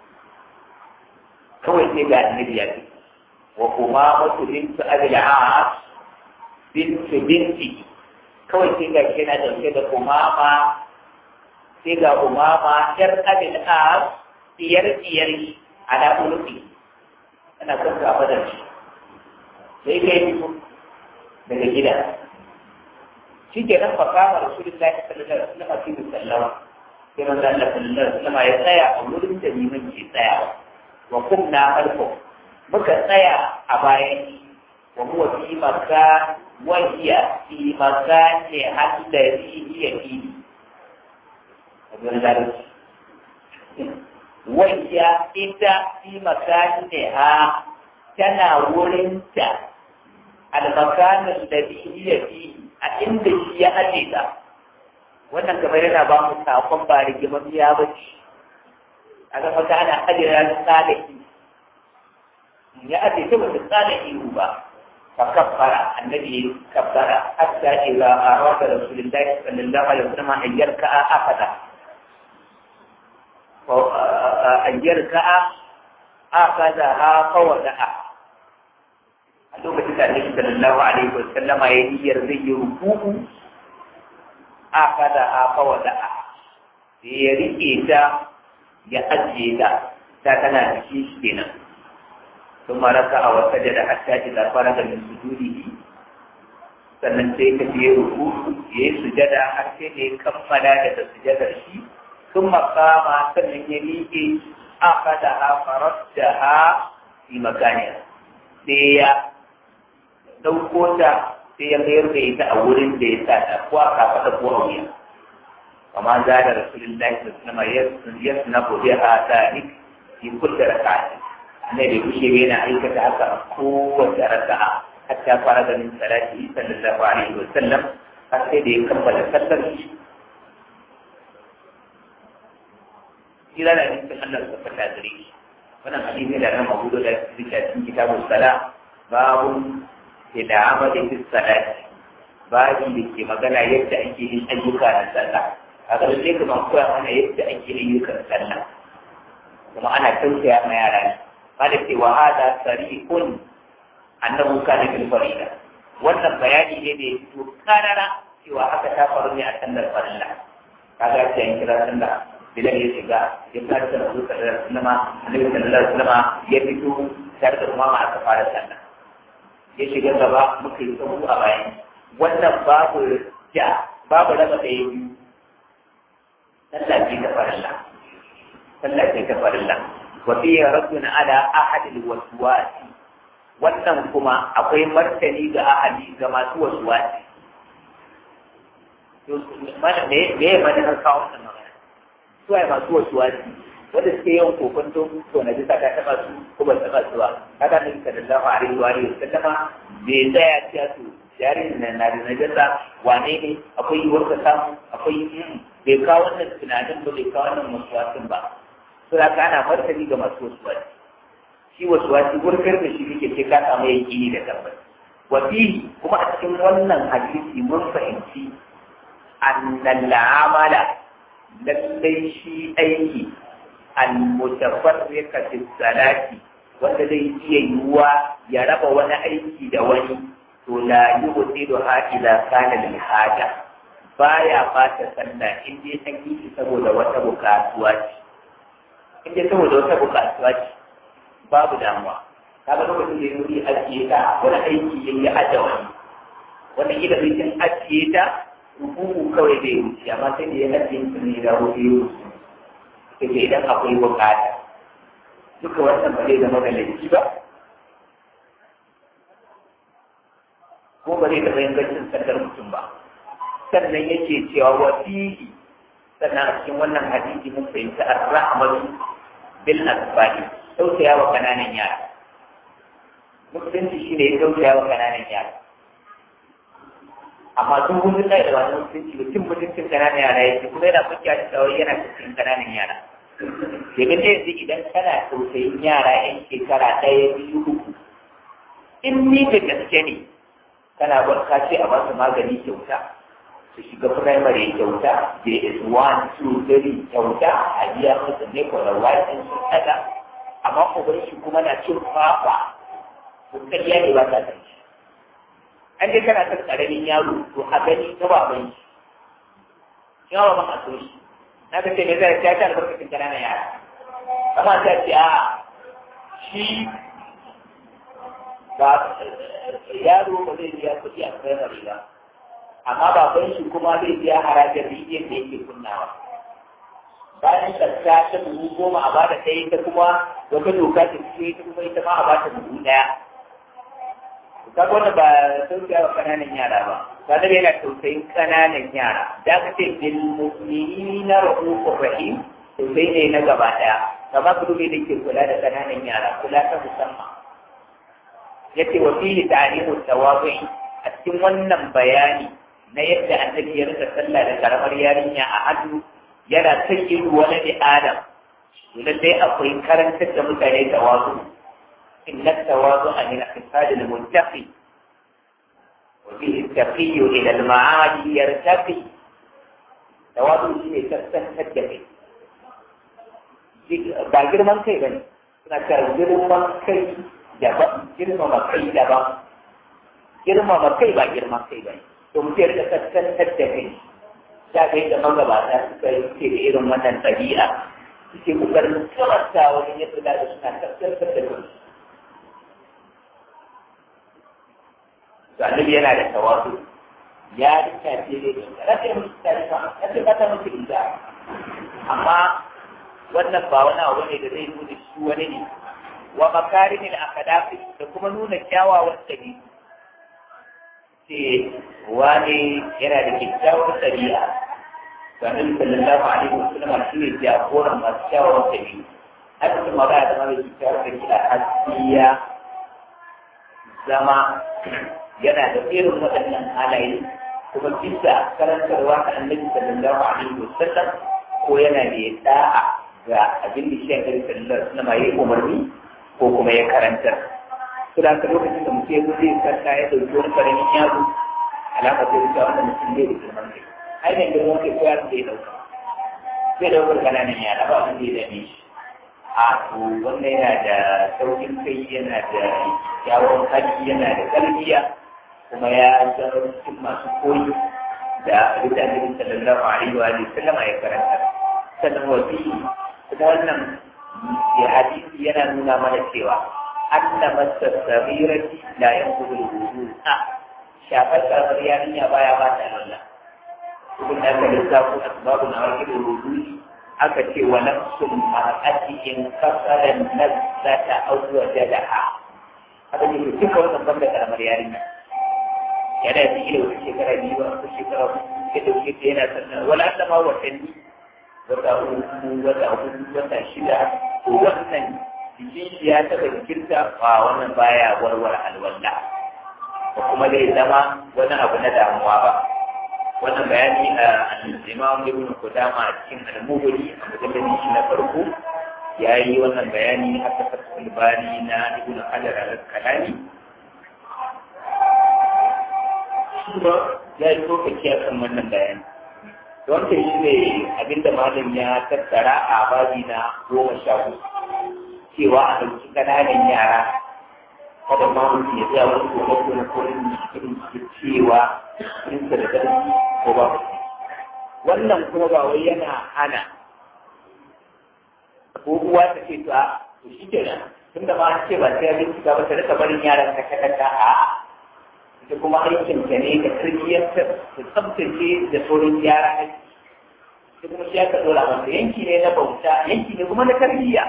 kawai sai ga annabi ya fito wa kuma mutu bintu abil as bintu binti kawai sai ga shi na dauke da umama sai ga umama yar abil as diyar diyar ala ulufi ana son ka fadar shi sai kai fito daga gida shi ke nan fa kama rasulullahi sallallahu alaihi wasallam fi sallama sai manzo Allah sallallahu alaihi wasallam ya tsaya a wurin da liman ke tsayawa wa kunna alfa muka tsaya a bayan wa huwa fi makan wa hiya fi makan ne hadari hiya fi abin da wayya ita fi makaniha tana wurinta almakanin da hiya fi a inda shi ya aje ta wannan kamar yana ba mu sakon ba rigimar ya bace a ga maka ana aje ranar tsalahi ya aje ta wata tsalahi ba fa kaffara annabi kaffara hatta idza arada rasulullahi sallallahu alaihi wasallam an yarka afada an yarka'a akaza ha fawada'a a lokacin da Annabi sallallahu alaihi wa sallama ya niyyar zai yi ruku'u akaza ha fawada'a sai ya rike ta ya ajiye ta ta tana cikin shi kenan ثم ركع وسجد حتى إذا فرغ من سجوده sannan sai ka je ruku ya yi sujada har sai da ya kammala daga sujadar shi sun makama sannan ya miƙe aka da ha farar da ha fi makaniya sai ya ɗauko ta sai ya mayar da ita a wurin da ya sa ta ko a kafaɗa ko a wuya amma za da rasulullahi sallallahu alaihi wasallam ya suna ko biya ha tsarik fi kulli raka'a annabi kushe yana aikata haka a kowace raka'a hatta fara ganin salati sallallahu alaihi wa sallam har sai da ya kammala sallar shi kira da nufin Allah su fata gare shi wannan hadisi da nan mabudu da zika cikin kitabun sala babu ila amali fi salati babi da ke magana yadda ake yin ayyuka na sallah a ga lalle kuma koya mana yadda ake yin ayyukan sallah kuma ana tausaya ma yara ne ba da cewa hada sarihun annahu kana fil farida wannan bayani ne da ya fito karara cewa haka ta faru ne a sallar farilla kaga ce an kira sallah bilal ya shiga ya fara da Rasul sallallahu alaihi wasallam annabi sallallahu alaihi wasallam ya fito tare da umama aka fara sallah ya shiga gaba muka yi sabu a bayan wannan babu ja babu raba da biyu sallah ce ta farilla sallah ce ta farilla wa fiya raddun ala ahad al-waswasi wannan kuma akwai martani ga ahali ga masu wasu wasi. Me ya mani har kawo wannan magana? Su ai masu wasu wasi, wanda suke yawan kokonto to na bisa ta taɓa su ko ba taɓa su ba. Kaga nan sallallahu alaihi wa alihi sallama bai tsaya cewa su jarin na na da najasa wane ne akwai yiwuwar ka samu akwai bai kawo wannan tunanin ba bai kawo wannan wasu wasin ba. Sura ka ana martani ga masu wasu wasi. shi wasu wasu gurgar da shi kake ce ka samu yaƙini da tabbas wafi kuma a cikin wannan hadisi mun fahimci annal amala lallai shi aiki al-mutafarriqa fi salati wanda zai iya yiwuwa ya raba wani aiki da wani to la yusidu ha ila kana lil haja baya fata sallah in dai an yi shi saboda wata bukatuwa ce in dai saboda wata bukatuwa ce babu damuwa kaga lokacin da yuri ajiye ta wani aiki ya yi aje wani wani gida bai cin ajiye ta rubutu kawai zai wuce amma sai da ya ajiye ta ne da wuce ya wuce sai da idan akwai bukata duka wannan ba zai zama da laifi ba ko ba zai taɓa yin gacin sandar mutum ba sannan yake cewa wa fihi sannan a cikin wannan hadisi mun fahimci ar-rahmatu bil asbali tausaya wa kananan yara musulunci shi ne ya tausaya wa kananan yara amma sun gudun da da wani musulunci da cin mutuncin kananan yara yake kuma yana kuka da tsawon yana cikin kananan yara domin da yanzu idan kana tausayin yara yan shekara ɗaya biyu uku in ni da gaske ne kana barka ce a basu magani kyauta su shiga firamare kyauta js1 2 3 kyauta a biya musu ne kwararwa sun kada amma uban shi kuma na cin fafa to kariya ne ba ta san shi an dai kana san karamin yaro to a gani ta baban shi yawa ba a so shi na ga ce me zai ta ta albarkacin ƙananan yara amma ta ce a shi ba yaro ba zai biya kuɗi a firamare ba amma baban shi kuma zai biya harajin rijiyar da yake kunnawa bayan tsarka ta dubu goma a bada ta ita kuma wata doka ta fito ita kuma ita ma a bata dubu ɗaya. Ka wanda ba tausaya wa ƙananan yara ba, ba da yana tausayin ƙananan yara. Da aka ce bil mu'minina ra'ufur rahim tausayi ne na gaba ɗaya. Kama ku dubi da ke kula da ƙananan yara, kula ta musamman. Yace wa fihi ta'limu tawabi a cikin wannan bayani na yadda annabi ya rika sallah da karamar yarinya a hannu yana sakin wani da adam dole dai akwai karantar da mutane tawazu inna tawazu a min hisadi al muttaqi wa bihi taqi ila al ma'ali yartaqi tawazu shine kaskantar da kai ba girman kai bane suna cewa girman kai daban girmama kai daban girmama kai ba girman kai ba to mutum ya rika kaskantar da kai ya kai da magabata suka yi ce da irin wannan ɗabi'a suke kokarin karanta wani yadda da suna kaskantar da kai to annabi yana da tawazu ya rika ce da rake musu tarifa ya ce kata musu ita amma wannan ba wani abu ne da zai nuna shi wani ne wa makarimin akadafi da kuma nuna kyawawan ɗabi'u ce wani yana da kyakkyawar ɗabi'a ga nabi sallallahu alaihi wa sallam shi ne jagoran masu kyawawan ɗabi'u haka kuma ba ya zama da kyakkyawar ɗabi'a hasiya zama yana da irin waɗannan halaye kuma bisa karantarwa ta annabi sallallahu alaihi wa sallam ko yana da da'a ga abin da shi annabi sallallahu alaihi wa sallam ya yi umarni ko kuma ya karantar to da lokacin da mutum ya zo zai karta ya dauki wani karamin yaro alama ta wuce wannan mutum zai da girman kai ai da girman kai ko yaro zai dauka zai daukar kananan yara ba wanda ya dame shi a to wannan yana da saukin kai yana da kyawun hali yana da tarbiyya kuma ya zama cikin masu koyi da abin da annabi sallallahu alaihi wa sallam ya karanta sannan wasi ta wannan ya hadisi yana nuna mana cewa anna masa sabirati la yanqudu al-wudu a shafar karamar yarinya baya ba ta Allah ibn da ka lissafo asbabu na wakil wudu aka ce wa nafsul mar'ati in kasara nazzata aw wajadaha haka ne duka wannan banda karamar yarinya yana da iya wata shekara biyu wata shekara ya dauke ta yana sannan wala ta ma watanni wata uku wata hudu wata shida to wannan jikin shi ya taɓa jikinta ba wannan baya warware alwala ba kuma zai zama wani abu na damuwa ba wannan bayani a imam ibn qudama a cikin al-mughni a mujalladi shi na farko ya yi wannan bayani haka fatul bani na ibn hajar al-kalani shi ba ya yi lokaci a kan wannan bayani don ta shi ne abinda malam ya tattara a babi na goma sha hudu cewa a ɗauki ƙananan yara kada ma mutum ya tsaya wani gobe ko na kurin cikin cewa cikinsa da ƙarfi ko ba wannan kuma ba wai yana hana ko uwa ta ce to a to shi kenan tun da ma an ce ba sai ya bincika ba ta rika barin yaran ka kaka a ita kuma aikin ta ne da tarbiyyantar da tsabtace da sauran yara ake ita kuma shi aka dora masa yanki ne na bauta yanki ne kuma na tarbiyya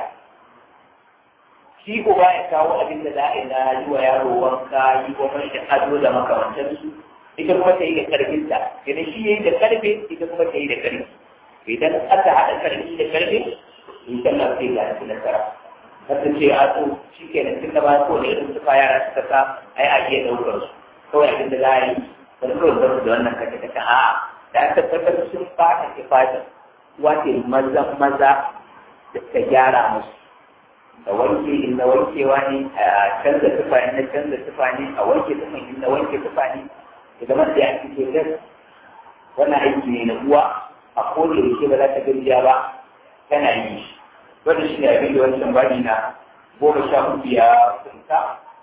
shi uba ya kawo abin da za a yi na yi wa yaro wanka yi wa mai da ado da makamantansu ita kuma ta yi da karfinta idan shi ya yi da karfe ita kuma ta yi da karfi idan aka haɗa karfi da karfe in kan na sai ga su nasara kasa ce a to shi ke nan tun da ba ko ne irin suka yara suka sa ai a iya ɗaukar su kawai abin da za a yi wani kawai zama da wannan kace kace a da aka tabbatar sun fata kifata wace maza maza da ta gyara musu da wanke in na wankewa ne a canza tufa in na canza tufa ne a wanke tufa in na wanke tufa ne ya zama da ya fito da wannan aiki ne na uwa a kowane yaushe ba za ta gajiya ba tana yi shi wannan shi ne abin da wancan bani na goma sha hudu ya kunta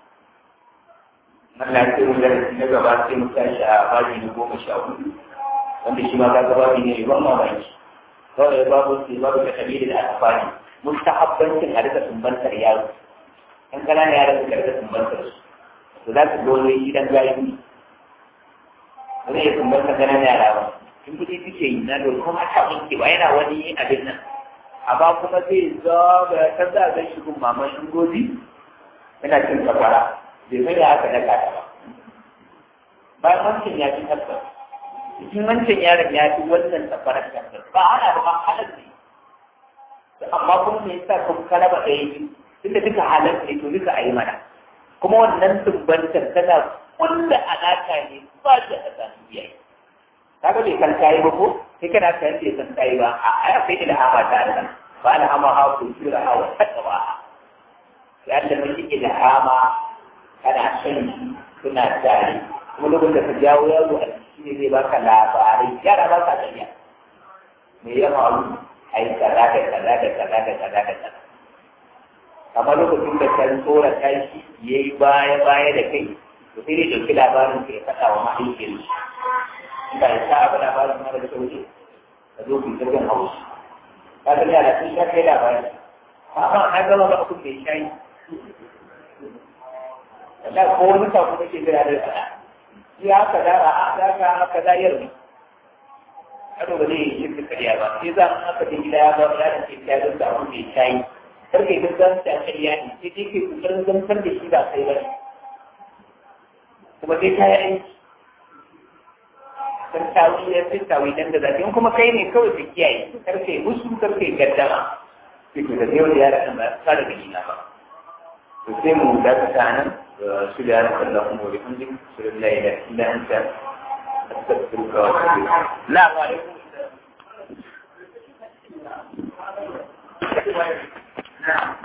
Allah ya mu darasi na gaba sai mu tashi a bani na goma sha hudu wanda shi ma ka gaba ne ban mamaki kawai babu sai babu da kabili da aka fani mustahabbancin a rika sumbantar yaro ɗan ƙananan yaran suka rika sumbantar su to za su dole gidan galibi ba zai iya sumbantar ƙananan yara ba in kuɗi suke yi na dole kuma ta wanke ba yana wani abin nan amma kuma zai zaga ta za a shi gun maman shingozi yana cin sakwara bai sai da haka daga ta ba bayan wancan ya fi tabbas cikin wancan yaron ya fi wannan sakwarar tabbas ba ana ba halar ne amma kuma me yasa kun kalaba ɗaya biyu tunda duka halar ne to duka a yi mana kuma wannan tumbantar tana kulla alaƙa ne ba da a sami biyayi kaga bai kan kayi ba ko sai kana kan bai san kayi ba a aya sai da hama ta da ba da hama ha ku jira ha wa taqwa ya da mun yi da hama kana sani suna tare kuma lokacin da ka jawo yaro a ciki ne zai baka labarai yara ba ka sanya me ya faru ai kaza da kaza da kaza da kaza da kaza amma lokacin da kan tsora tashi ya yi baya baya da kai to sai dai ɗauki labarin ka ya faɗa wa mahaifiyar shi inda ya sa abu labarin mara da sauri ka zo ku jirgin hausa ka ga yara sun sha kai labarin amma na gama ba ku bai shayi da ko wani sako kake jira da faɗa ya kaza a haka haka kaza yarda kado ba zai yi shirka karya ba sai za mu aka je gida ya ba ya da ke ya da abu mai shayi kar kai duk zan ta karya ne sai dai kai kokarin zantar da shi ba kai ba kuma sai ka yi aiki kan tawi ya sai tawi dan da zafi in kuma kai ne kawai ka kiyaye kar kai musu kar kai gaddama sai ka ga yau da yara kan ba ka da gani na ba to sai mu da ta nan su da yaran Allah kuma wa bihamdik sallallahu alaihi illa anta astaghfiruka wa atubu ilaik la wa alaikum assalam